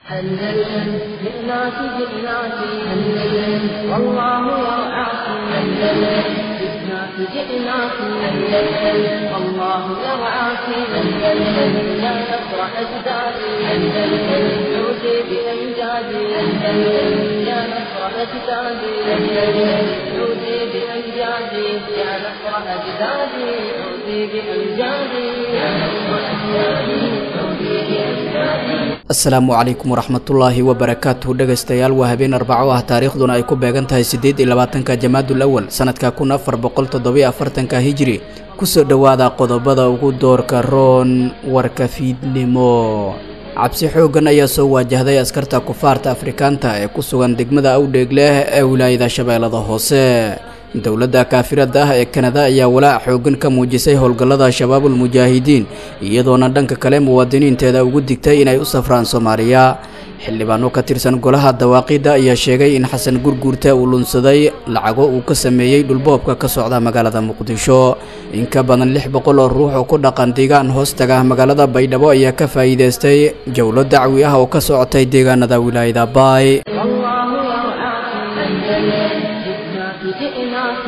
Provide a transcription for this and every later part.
أندلسن جئناك جئناك أندلسن والله يرعاك أندلسن جئناك جئناك أندلسن والله يرعاك أندلسن يا نصر أجدادي أندلسن عودي بأمجادي أندلسن يا نصر أجدادي أندلسن عودي بأمجادي يا نصر أجدادي عودي بأمجادي يا نصر أجدادي عودي بأمجادي asalaamu calaykum waraxmatullaahi wabarakaatuhu dhegaystayaal waa habeen arbaco ah taariikhduna ay ku beegan tahay siddeed iyo labaatanka jamaadul awal sanadka kun afar boqol toddobiyo afartanka hijiri kusoo dhowaada qodobada ugu doorka roon warka fiidnimo cabsi xooggan ayaa soo waajahday askarta kufaarta afrikaanta ee ku sugan degmada awdheegleh ee wilaayada shabeellada hoose dowladda kaafirada ah ee kanada ayaa walaac xooggan ka muujisay howlgallada shabaabul mujaahidiin iyadoona dhanka kale muwaadiniinteeda ugu digtay inay u safraan soomaaliya xildhibaano ka tirsan golaha dawaaqidda ayaa sheegay in xasan gurguurta uu lunsaday lacago uu ka sameeyey dhulboobka ka socda magaalada muqdisho in ka badan lix boqol oo ruux oo ku dhaqan deegaan hoostaga magaalada baydhabo ayaa ka faa'iidaystay jowlo dacwi ah oo ka socotay deegaanada wilaayada baay جئناك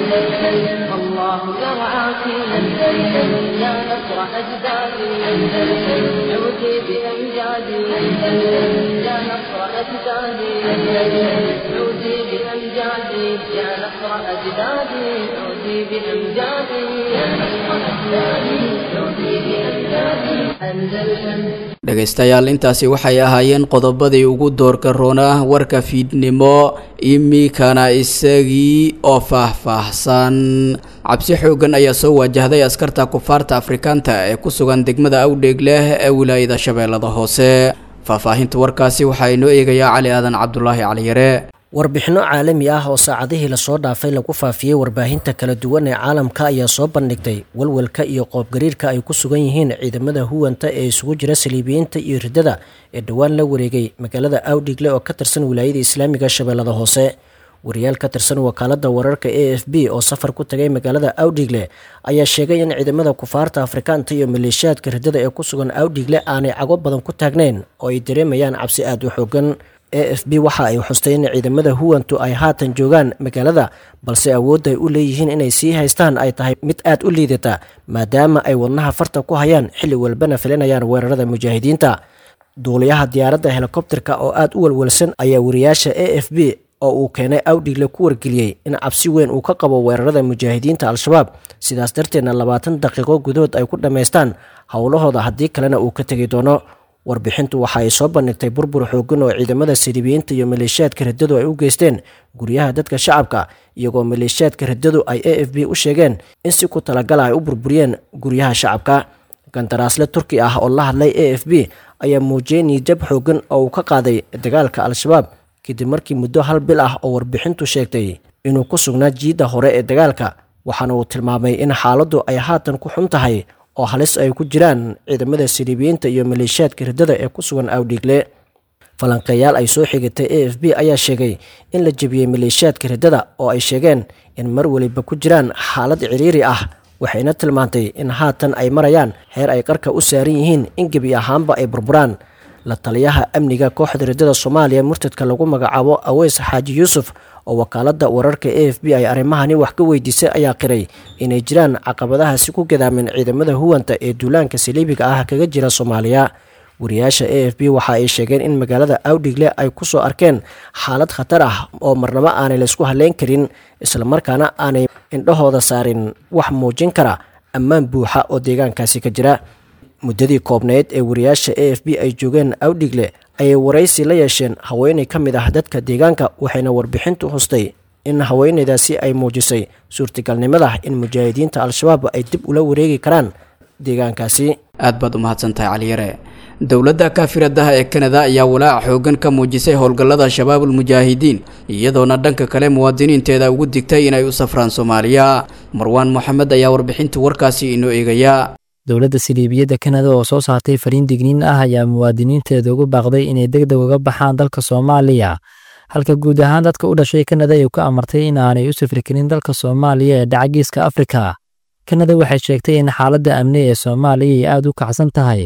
أندلسن والله يرعاك أندلسن يا نصر أجدادي أندلسن عودي بأمجادي أندلسن يا نصر أجدادي أندلسن عودي بأمجادي يا نصر أجدادي عودي بأمجادي يا نصر أجدادي عودي بأمجادي أندلسن dhegaystayaal intaasi waxay ahaayeen qodobadii ugu doorka roona warka fiidnimo imikana isagii oo faahfaahsan cabsi xooggan ayaa soo waajahday askarta kufaarta afrikaanta ee ku sugan degmada awdheegleh ee wilaayada shabeellada hoose faahfaahinta warkaasi waxaa inoo eegayaa cali aadan cabdulaahi caliyare warbixinno caalami ah oo saacadihii lasoo dhaafay lagu faafiyey warbaahinta kala duwan ee caalamka ayaa soo bandhigtay walwalka iyo qoobgariirka ay ku sugan yihiin ciidamada huwanta ee isugu jira saliibiyiinta iyo riddada ee dhowaan la wareegay magaalada awdhigle oo ka tirsan wilaayada islaamiga shabeellada hoose wariyaal ka tirsan wakaaladda wararka a f b oo safar ku tagay magaalada awdhigle ayaa sheegay in ciidamada kufaarta afrikaanta iyo maleeshiyaadka riddada ee ku sugan awdhigle aanay cago badan ku taagnayn oo ay dareemayaan cabsi aada u xoogan a f b waxa ay xustay in ciidamada huwantu ay haatan joogaan magaalada balse awoodda ay u leeyihiin inay sii haystaan ay tahay mid aad u liidata maadaama ay wadnaha farta ku hayaan xilli walbana filinayaan weerarada mujaahidiinta duuliyaha diyaaradda helikobterka oo aad u walwalsan ayaa wariyaasha a f b oo uu keenay awdhigle ku wargeliyey in cabsi weyn uu ka qabo weerarada mujaahidiinta al-shabaab sidaas darteedna labaatan daqiiqo gudahood ay ku dhammaystaan howlahooda haddii kalena uu ka tegi doono warbixintu waxa ay soo bandhigtay burbur xooggan oo ciidamada siribiyiinta iyo maleeshiyaadka riddadu ay u geysteen guryaha dadka shacabka iyagoo maleeshiyaadka riddadu ay a f b u sheegeen in si ku talagala ay u burburiyeen guryaha shacabka gandaraasle turki ah oo la hadlay a f b ayaa muujiyey niijab xooggan oo uu ka qaaday dagaalka al-shabaab kadib markii muddo hal bil ah oo warbixintu sheegtay inuu ku sugnaa jiidda hore ee dagaalka waxaana uu tilmaamay in xaaladdu ay haatan ku xun tahay oo halis ay ku jiraan ciidamada siriibiyiinta iyo maleeshiyaadka riddada ee ku sugan awdhiigle falanqeeyaal ay soo xigatay a f b ayaa sheegay in la jebiyey maleeshiyaadka riddada oo ay sheegeen in mar weliba ku jiraan xaalad ciriiri ah waxayna tilmaantay in haatan ay marayaan heer ay qarka u saaran yihiin in gebi ahaanba ay burburaan la taliyaha amniga kooxda riddada soomaaliya murtadka lagu magacaabo aweys xaaji yuusuf oo wakaaladda wararka a f b ay arrimahani wax ka weydiisay ayaa qiray inay jiraan caqabadahaasi ku gadaamin ciidamada huwanta ee duulaanka saliibiga ah kaga jira soomaaliya wariyaasha a f b waxa ay sheegeen in magaalada awdhigle ay ku soo arkeen xaalad khatar ah oo marnabo aanay laysku halleyn karin islamarkaana aanay indhahooda saarin wax muujin kara ammaan buuxa oo deegaankaasi ka jira muddadii koobneyd ee wariyaasha a f b ay joogeen awdhigle ayay waraysi la yeesheen haweenay ka mid ah dadka deegaanka waxayna warbixintu hustay in haweenaydaasi ay muujisay suurtagalnimada in mujaahidiinta al-shabaab ay dib ula wareegi karaan deegaankaasi aad baad u mahadsantahay caliyare dowladda kaafiradaha ee kanada ayaa walaac xooggan ka muujisay howlgallada shabaabul mujaahidiin iyadoona dhanka kale muwaadiniinteeda ugu digtay inay u safraan soomaaliya marwaan moxamed ayaa warbixinta warkaasi inoo eegaya dowladda siliibiyadda kanada oo soo saartay fariin digniin ah ayaa muwaadiniinteeda ugu baaqday inay deg deg uga baxaan dalka soomaaliya halka guud ahaan dadka u dhashay kanada ay ku amartay in aanay u safri karin dalka soomaaliya ee dhacagiiska afrika kanada waxay sheegtay in xaaladda amni ee soomaaliya ay aad u kacsan tahay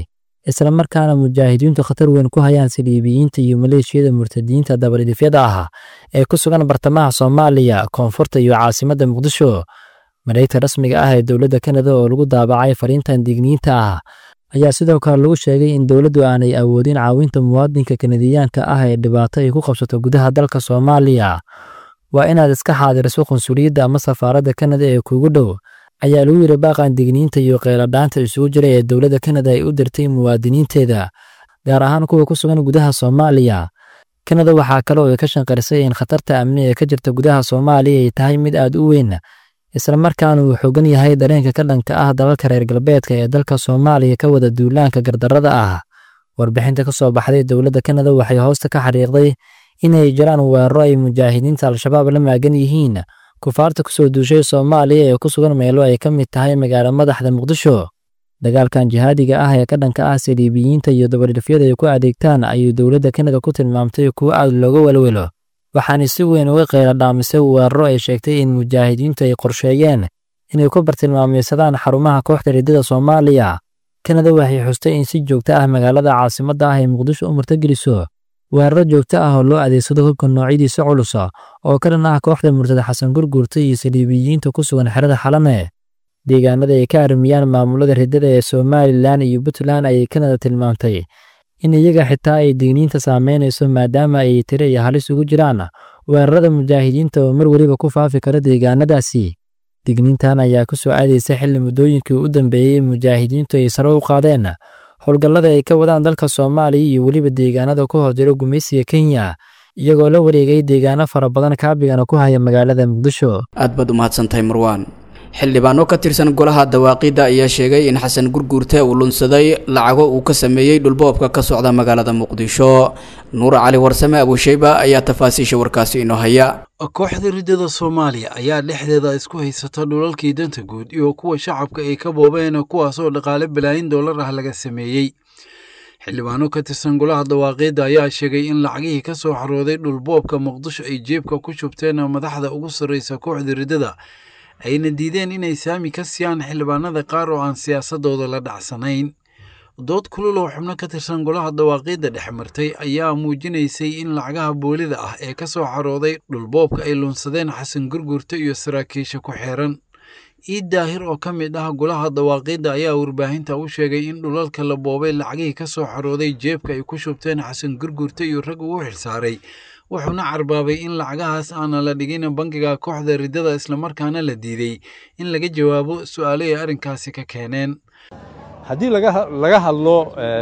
islamarkaana mujaahidiintu khatar weyn ku hayaan saliibiyiinta iyo maleeshiyada murtadiinta dabadhidifyada ah ee ku sugan bartamaha soomaaliya koonfurta iyo caasimadda muqdisho mareegta rasmiga ah ee dowladda kanada oo lagu daabacay fariintan digniinta ah ayaa sidoo kale lagu sheegay in dowladdu aanay awoodin caawinta muwaadinka kanadiyaanka ah ee dhibaato ay ku qabsato gudaha dalka soomaaliya waa inaad iska xaadiriso qunsuliyadda ama safaaradda kanada ee kuugu dhow ayaa lagu yidhi baaqan digniinta iyo qeyladhaanta isugu jira ee dowladda kanada ay u dirtay muwaadiniinteeda gaar ahaan kuwa ku sugan gudaha soomaaliya kanada waxaa kale oo ay ka shanqarisay in khatarta amni ee ka jirta gudaha soomaaliya ay tahay mid aad u weyn islamarkaana uu xoogan yahay dareenka ka dhanka ah dalalka reer galbeedka ee dalka soomaaliya ka wada duulaanka gardarrada ah warbixinta ka soo baxday dowladda kanada waxay hoosta ka xariiqday inay jiraan weeraro ay mujaahidiinta al-shabaab la maagan yihiin kufaarta kusoo duushay soomaaliya ee ku sugan meelo ay ka mid tahay magaalo madaxda muqdisho dagaalkan jihaadiga ah ee ka dhanka ah saliibiyiinta iyo dabadhifyada ay ku adeegtaan ayuu dowladda kanada ku tilmaamtay kuwo aad looga welwelo waxaana si weyn uga qeyla dhaamisay weeraro ay sheegtay in mujaahidiintu ay qorsheeyeen inay ku bartilmaameysadaan xarumaha kooxda riddada soomaaliya kanada waxay xustay in si joogto ah magaalada caasimadda ah ee muqdisho u murtogeliso weeraro joogto ah oo loo adeegsado hubka noocyadiisa culusa oo ka dhan ah kooxda murtada xasan gurguurta iyo saliibiyiinta ku sugan xerada xalane deegaanada ay ka armiyaan maamulada riddada ee somalilan iyo puntland ayay kanada tilmaamtay in iyaga xitaa ay digniinta saameynayso maadaama ay tiri iyo halis ugu jiraan weerarada mujaahidiinta oo mar weliba ku faafi kara deegaanadaasi digniintan ayaa ku soo aadaysa xilli muddooyinkii u dambeeyey mujaahidiintu ay sare u qaadeen howlgallada ay ka wadaan dalka soomaaliya iyo weliba deegaanada ku hoos jira gumaysiga kenya iyagoo la wareegay deegaano fara badan kaabigana ku haya magaalada muqdisho aad baad u mahadsantahay marwaan xildhibaano ka tirsan golaha dawaaqidda ayaa sheegay in xasan gurguurte uu lunsaday lacago uu ka sameeyey dhulboobka ka socda magaalada muqdisho nuur cali warsame abusheyba ayaa tafaasiisha warkaasi inoo haya kooxda riddada soomaaliya ayaa dhexdeeda isku haysata dhulalkii danta guud iyo kuwa shacabka ay ka boobeen kuwaasoo dhaqaale balaayin dollar ah laga sameeyey xildhibaano ka tirsan golaha dawaaqiidda ayaa sheegay in lacagihii ka soo xarooday dhulboobka muqdisho ay jeebka ku shubteen madaxda ugu sarraysa kooxda riddada ayna diideen inay saami ka siiyaan xildhibaanada qaar oo aan siyaasadooda la dhacsanayn dood kulul oo xubno ka tirsan golaha dawaaqiidda dhex martay ayaa muujinaysay in lacagaha boolida ah ee ka soo xarooday dhulboobka ay lunsadeen xasan gurgurta iyo saraakiisha ku xeeran iid daahir oo ka mid ah golaha dawaaqiidda ayaa warbaahinta u sheegay in dhulalka la boobay lacagihii ka soo xarooday jeebka ay ku shubteen xasan gurgurta iyo rag ugu xilsaaray wuxuuna carbaabay in lacagahaas aana la dhigin bangiga kooxda riddada islamarkaana la diiday in laga jawaabo su'aalo ay arrinkaasi ka keeneen haddii laga hadlo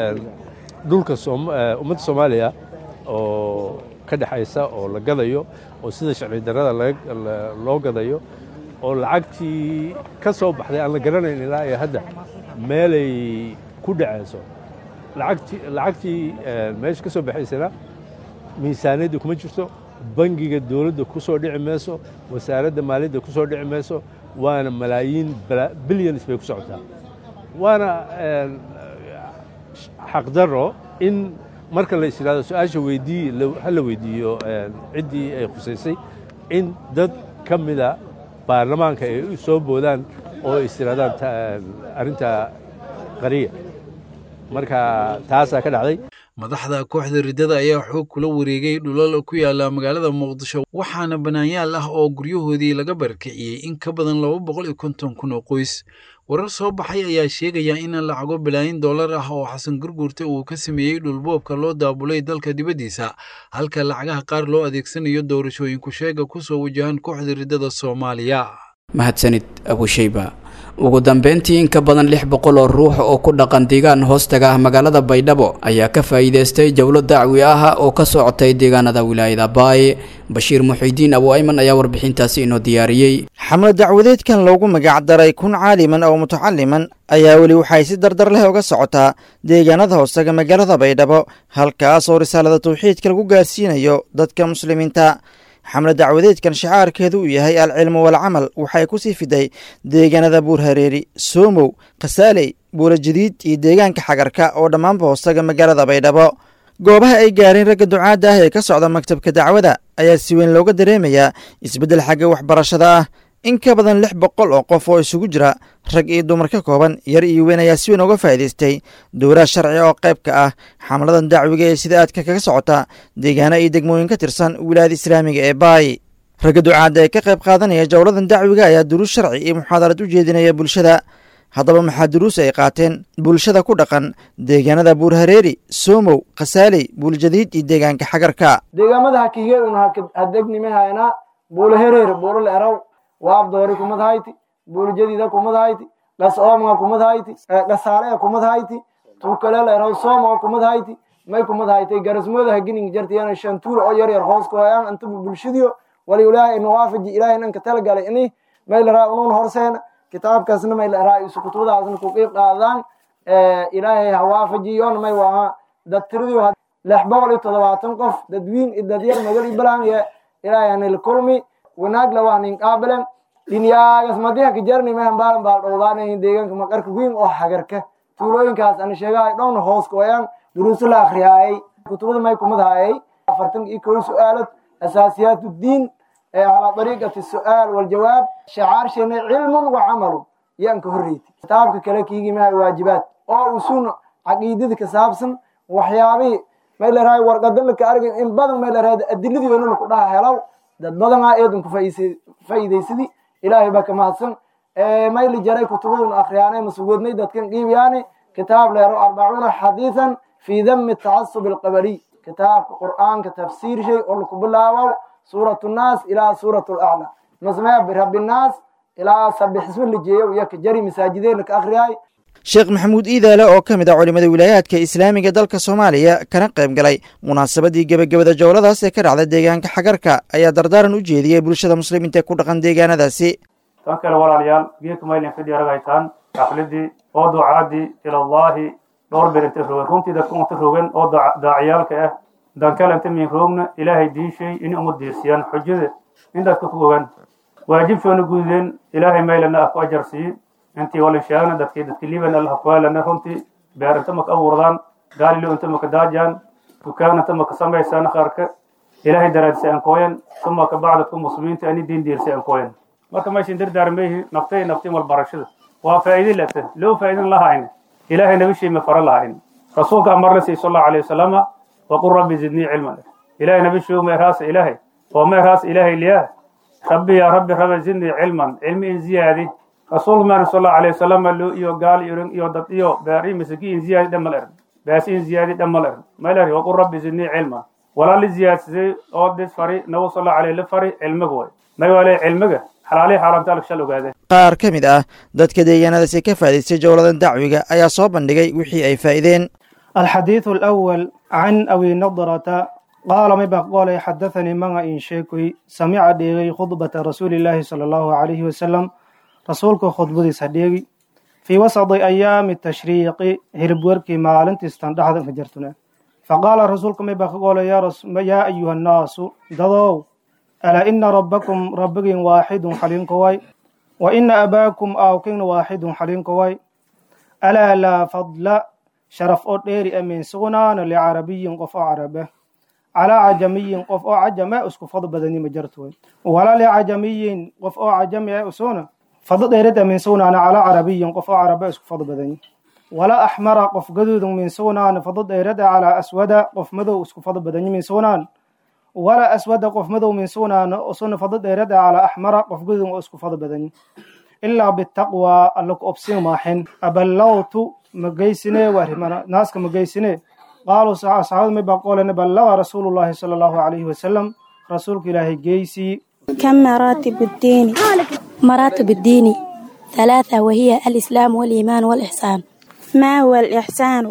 dhulka ummadda soomaaliya oo ka dhexaysa oo la gadayo oo sida sharci darrada loo gadayo oo lacagtii ka soo baxday aan la garanayn ilaa iyo hadda meelay ku dhacayso lacagtii meesha ka soo baxaysana miisaaniyadda kuma jirto bangiga dowladda ku soo dhici mayso wasaaradda maaliyadda ku soo dhici mayso waana malaayiin bilyans bay ku socotaa waana xaqdarro in marka la is yidhahdo su-aasha weydii ha la weydiiyo ciddii ay khusaysay in dad ka mida baarlamaanka ay soo boodaan oo is yidhahdaan arrinta qariya marka taasaa ka dhacday madaxda kooxda riddada ayaa xoog kula wareegay dhulal ku yaala magaalada muqdisho waxaana banaanyaal ah oo guryahoodii laga barakiciyey in ka badan laba boqol iyo konton kun oo qoys warar soo baxay ayaa sheegaya in lacago balaayin dollar ah oo xasan gurgurta uu ka sameeyey dhulboobka loo daabulay dalka dibaddiisa halka lacagaha qaar loo adeegsanayo doorashooyinku sheega ku soo wajahan kooxda riddada soomaaliya mahadsanid abusheyba ugu dambeyntii in ka badan lix boqol oo ruux oo ku dhaqan deegaan hoostaga ah magaalada baydhabo ayaa ka faa'iidaystay jawlo dacwi ah oo ka socotay deegaanada wilaayada baay bashiir muxiidiin abu ayman ayaa warbixintaasi inoo diyaariyey xamle dacwadeedkan loogu magacdaray kun caaliman oo mutacaliman ayaa weli waxay si dardar leh uga socotaa deegaanada hoostaga magaalada baydhabo halkaas oo risaalada tawxiidka lagu gaarsiinayo dadka muslimiinta xamle dacwadeedkan shacaarkeedu uu yahay alcilmu walcamal waxay ku sii fiday deegaanada buurhareeri soomow khasaaley buulajadiid iyo deegaanka xagarka oo dhammaanba hoostaga magaalada baydhabo goobaha ay gaareen ragga ducaadda ah ee ka socda maktabka dacwada ayaa si weyn looga dareemayaa isbeddel xagga waxbarashada ah in ka badan lix boqol oo qof oo isugu jira rag iyo dumar ka kooban yar iyo weyn ayaa si weyn uga faa'iidaystay dowlaha sharciga oo qayb ka ah xamladan dacwiga ee sida aadka kaga socota deegaano iyo degmooyin ka tirsan wilaayada islaamiga ee baay ragga ducaadda ee ka qayb qaadanaya jowladan dacwiga ayaa duruus sharci iyo muxaadarad u jeedinaya bulshada haddaba maxaa duruus ay qaateen bulshada ku dhaqan deegaanada buurhareeri soomow khasaaley buuljadiid iyo deegaanka xagarka deegaamada hakige un hadegnimahayna buulahereer buulal eraw waabdoori kumadhayti buuljadiida kumadhayti dhas oomga kumadhayti dhasaaleya kumadhayti tukalel eraw sooma kumadhayti may kumadhaytay garasmooda hagining jartiyana shantuula oo yaryar hoos kuhayaan antaba bulshadiyo wali ilaahay nawaafaji ilaahay nanka talagalay ini may laraa unuun horseena kitaabkaasna may laraa isu kutubadaasna ku qiib qaadaan ilaahay hawaafajiyoona may waaha dad tiradiyo lix boqol iyo toddobaatan qof dadwiin iyo dadyar magal iyo balaan ilaahay hanil kulmi wanaag lawah nin qaabilen dhinyaagas madiha ka jarni mehan baalan baal dhowdaanayin deegaanka maqarka wiin oo hagarka tuulooyinkaas ana sheegahay dhowna hoos kuwayaan duruuso la akriyaayay kutubada may kumadhaayay afartan iyo kow su-aalad asaasiyaat uddiin calaa dariiqati su-aal waljawaab shacaarshana cilmun wa camalun yaan ka horreyti kitaabka kale kiigimaha waajibaad oo usun caqiidada ka saabsan waxyaabihii may larahay warqadan laka argay in badan may larahay adiladii weyna laku dhaha helaw dad badanaa eedan ku faa'iidaysadii ilaahay baa ka mahadsan may la jaray kutubadun akhriyaanay masugoodnay dadkan qiibiyaani kitaab leero arbacuuna xadiisan fii dami tacasub alqabaliy kitaabka qur'aanka tafsiir shay oo laku bilaabow suurat nnaas ilaa suurat laclaa masmee birabinaas ilaa sabixisma la jeeyo iyo ka jari masaajideen laka akhriyaay sheekh maxamuud iidaale oo ka mid ah culimmada wilaayaadka islaamiga dalka soomaaliya kana qayb galay munaasabadii gebagabada jowladaas ee ka dhacda deegaanka xagarka ayaa dardaaran u jeediyey bulshada muslimiinta ee ku dhaqan deegaanadaasi tan kale walaalayaal geedka maylin fidhi aragaytaan xafladii oo ducaadii ilallaahi dhowr bir inta rogen runtii dadka unta rogen oo daaciyaalka ah dankale inta min roogna ilaahay diishay in uma diirsiyaan xujada in dadka ku ogaan waajibshoona gududeen ilaahay maylana ah ku ajarsiiye intii walin sheegna dadkii dadki liban allah kuwaalana runtii beer inta maka abuurdaan gaalilo inta maka daajaan dukaan inta maka samaysaan qaarka ilaahay daraadisa aan kooyan suma ka bacdadku muslimiinta ani diin diirsa aan kooyan marka meeshin dardaarmayhi naftay naftin wal barashada waa faa'iidi lata loo faa'iidin lahayn ilaahay nabishii ma fara lahayn rasuulka amar la siiyey sal allahu alayhi wasalama waqul rabbi zidnii cilman ilaahay nabishii meeraasa ilaahay oo meeraas ilaahay liyaa rabbi yaa rabbi rabbi zidnii cilman cilmi in ziyaadi rasuulka maana sal allahu alayhi wasalama loo iyo gaal iyo iyo dad iyo beeri masaki in ziyaadi dhamal eran baasi in ziyaadi dhamal eran malari waqul rabbi zidnii cilman walaa li ziyaadsaday oo dis fari nabi sal allahu alayhi la fari cilmiga way may waale cilmiga xalaalihi xaaraamtaalka shal ogaadeen qaar ka mid ah dadka deegaanadaasi ka faa'idaystay jowladan dacwiga ayaa soo bandhigay wixii ay faa'iideen الحديث الأول عن أبي نضرة قال ما بقول حدثني من إن شيكوي سمع ديغي خطبة رسول الله صلى الله عليه وسلم رسولك خطبة صديقي في وسط أيام التشريق هربوركي مالنت استندحد فجرتنا فقال رسولك ما بقول يا, رس... يا أيها الناس دضوا ألا إن ربكم ربك واحد حليم كواي وإن أباكم آوكين واحد حليم كواي ألا لا فضل sharaf oo dheeri a min sugnaana licarabiyin qof oo carabe calaa cajamiyin qof oo cajame isku fad badani ma jarto wala licajamiyin qof oo cajami ah usuna fado dheerad a min sugnaana calaa carabiyin qof oo carabe isku fad badani wala axmara qof gaduudun min sugnaana fado dheerada calaa aswada qof madow isku fad badani min sugnaan wala aswada qof madow min sugnaana usuna fado dheerada calaa axmara qof gaduudun oo isku fad badani ilaa bitaqwa alla ku obsin maaxin aballawtu magaysine warimana naaska magaysine qaaluu asxaabadu may baqoolene ballaga rasuulullahi sala allahu calayhi wasalam rasuulka ilaahay geysii كم مراتب الدين مراتب الدين ثلاثة وهي الإسلام والإيمان والإحسان ما هو الإحسان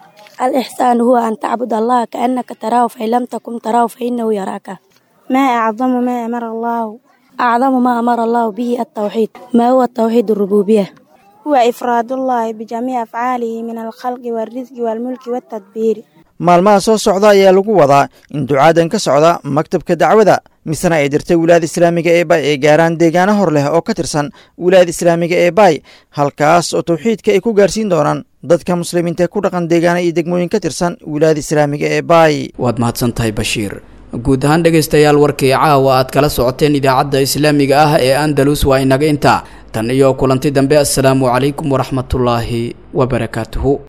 الإحسان هو أن تعبد الله كأنك تراه فإن لم تكن تراه فإنه يراك ما أعظم ما أمر الله أعظم ما أمر الله به التوحيد ما هو التوحيد الربوبية هو إفراد الله بجميع أفعاله من الخلق والرزق والملك والتدبير maalmaha soo socda ayaa lagu wadaa in ducaadan ka socda maktabka dacwada misena ay dirtay wilaayada islaamiga ee bay ay gaaraan deegaano hor leh oo ka tirsan wilaayada islaamiga ee bay halkaas oo tawxiidka ay ku gaarsiin doonaan dadka muslimiinta ku dhaqan deegaana iyo degmooyin ka tirsan wilaayada islaamiga ee bay waad mahadsan tahay bashiir guud ahaan dhegaystayaal warkii caawa aad kala socoteen idaacadda islaamiga ah ee andalus waa inaga intaa tan iyo kulanti dambe assalaamu calaykum waraxmatullaahi wabarakaatuhu